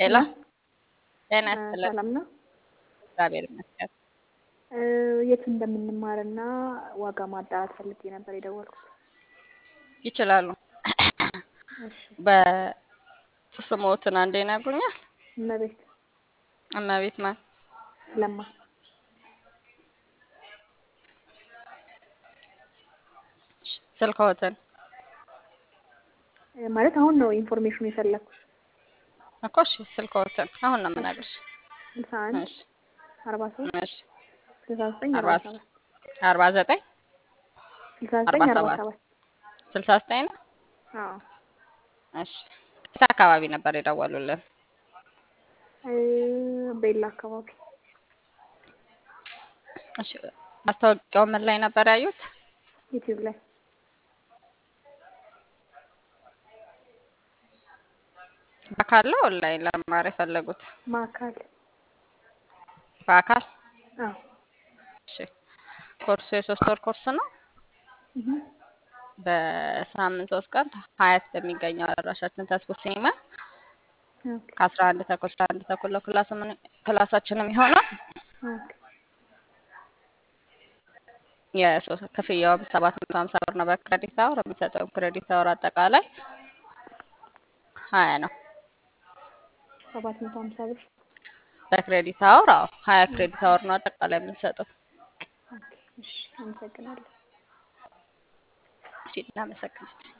ሄሎ ሄሎ ጤና እ ይስጥልን። ሰላም ነው። እግዚአብሔር ይመስገን። እ የት እንደምንማርና ዋጋ ማጣራት ፈልጌ ነበር የደወልኩት። ይችላሉ። እሺ በስሞትን አንዴ ይነግሩኛል? እመቤት እመቤት ማን? ለማ ስልክዎትን እ ማለት አሁን ነው ኢንፎርሜሽኑ የፈለግኩት። እኮ እሺ፣ ስልክዎትን አሁን ነው እሺ የምነግርሽ። ስልሳ አንድ እሺ አርባ ሶስት እሺ ስልሳ ዘጠኝ አርባ አርባ ሰባት አርባ ዘጠኝ ስልሳ አርባ ዘጠኝ አርባ ሰባት ሰባት ስልሳ ዘጠኝ ነው። አዎ እሺ የት አካባቢ ነበር የደወሉልን? እ ቤላ አካባቢ እሺ ማስታወቂያው ምን ላይ ነበር ያዩት? ዩቲዩብ ላይ በአካል ነው ኦንላይን ለመማር የፈለጉት? ማዕከል በአካል አዎ እሺ ኮርሱ የሶስት ወር ኮርስ ነው። እህ በሳምንት ሶስት ቀን ሀያት በሚገኘው አዳራሻችን ተስቦ ሲኒማ ኦኬ ከአስራ አንድ ተኩል እስከ አንድ ተኩል ነው ክላስ ምን- ክላሳችንም ይሆናል። ኦኬ የሶስት ክፍያውም ሰባት መቶ ሀምሳ ብር ነው በክሬዲት አወር። የሚሰጠው ክሬዲት አወር አጠቃላይ ሀያ ነው። ሰባት መቶ ሀምሳ ብር በክሬዲት አወር አዎ ሀያ ክሬዲት አወር ነው አጠቃላይ የምንሰጠው። ኦኬ እሺ አመሰግናለሁ እሺ እናመሰግናለን።